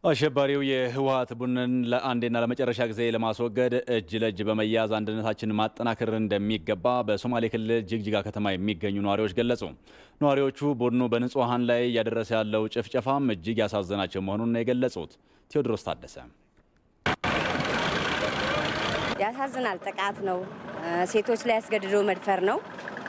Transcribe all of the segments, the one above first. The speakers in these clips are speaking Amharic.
አሸባሪው የህወሀት ቡድንን ለአንዴና ለመጨረሻ ጊዜ ለማስወገድ እጅ ለእጅ በመያዝ አንድነታችንን ማጠናከር እንደሚገባ በሶማሌ ክልል ጅግጅጋ ከተማ የሚገኙ ነዋሪዎች ገለጹ። ነዋሪዎቹ ቡድኑ በንጹሐን ላይ እያደረሰ ያለው ጭፍጨፋም እጅግ ያሳዘናቸው መሆኑን ነው የገለጹት። ቴዎድሮስ ታደሰ ያሳዝናል። ጥቃት ነው። ሴቶች ላይ ያስገድዶ መድፈር ነው።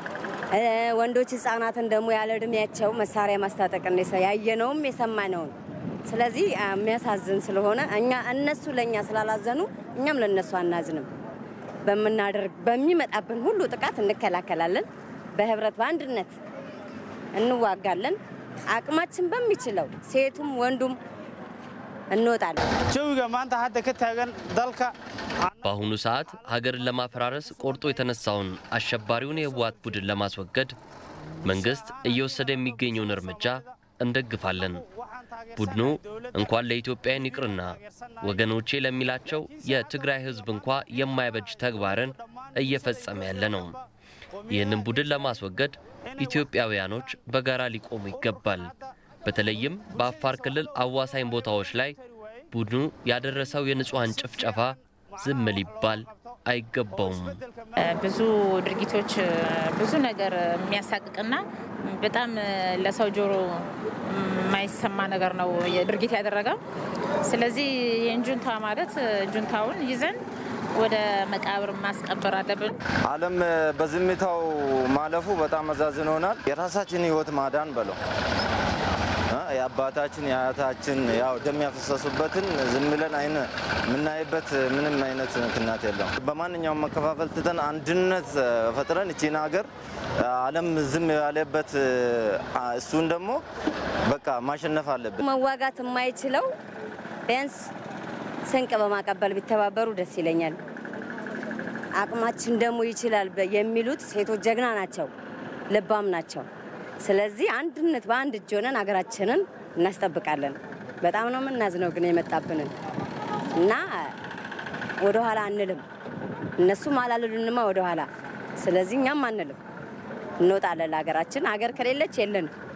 ወንዶች ህጻናትን ደግሞ ያለ እድሜያቸው መሳሪያ ማስታጠቅ ያየነውም የሰማነውን ስለዚህ የሚያሳዝን ስለሆነ እኛ እነሱ ለእኛ ስላላዘኑ እኛም ለእነሱ አናዝንም። በምናደርግ በሚመጣብን ሁሉ ጥቃት እንከላከላለን። በህብረት በአንድነት እንዋጋለን። አቅማችን በሚችለው ሴቱም ወንዱም እንወጣለን። jawiga maanta hadda ka taagan dalka በአሁኑ ሰዓት ሀገርን ለማፈራረስ ቆርጦ የተነሳውን አሸባሪውን የህወሓት ቡድን ለማስወገድ መንግስት እየወሰደ የሚገኘውን እርምጃ እንደግፋለን። ቡድኑ እንኳን ለኢትዮጵያውያን ይቅርና ወገኖቼ ለሚላቸው የትግራይ ህዝብ እንኳ የማይበጅ ተግባርን እየፈጸመ ያለ ነው። ይህንን ቡድን ለማስወገድ ኢትዮጵያውያኖች በጋራ ሊቆሙ ይገባል። በተለይም በአፋር ክልል አዋሳኝ ቦታዎች ላይ ቡድኑ ያደረሰው የንጹሐን ጭፍጨፋ ዝም ሊባል አይገባውም። ብዙ ድርጊቶች ብዙ ነገር የሚያሳቅቅና በጣም ለሰው ጆሮ የማይሰማ ነገር ነው ድርጊት ያደረገው። ስለዚህ ይህን ጁንታ ማለት ጁንታውን ይዘን ወደ መቃብር ማስቀበር አለብን። ዓለም በዝምታው ማለፉ በጣም አሳዝኖናል። የራሳችን ህይወት ማዳን በለው የአባታችን የአያታችን ያው ደም ያፈሰሱበትን ዝም ብለን አይን የምናይበት ምንም አይነት ምክንያት የለም። በማንኛውም መከፋፈል ትተን አንድነት ፈጥረን እቺን ሀገር ዓለም ዝም ያለበት እሱን ደግሞ በቃ ማሸነፍ አለብን። መዋጋት የማይችለው ቢያንስ ስንቅ በማቀበል ቢተባበሩ ደስ ይለኛል። አቅማችን ደግሞ ይችላል የሚሉት ሴቶች ጀግና ናቸው፣ ልባም ናቸው። ስለዚህ አንድነት በአንድ እጅ ሆነን ሀገራችንን እናስጠብቃለን። በጣም ነው የምናዝነው ግን የመጣብንን እና ወደኋላ አንልም። እነሱም አላሉልንማ ወደኋላ። ስለዚህ እኛም አንልም፣ እንወጣለን ለሀገራችን። ሀገር ከሌለች የለንም።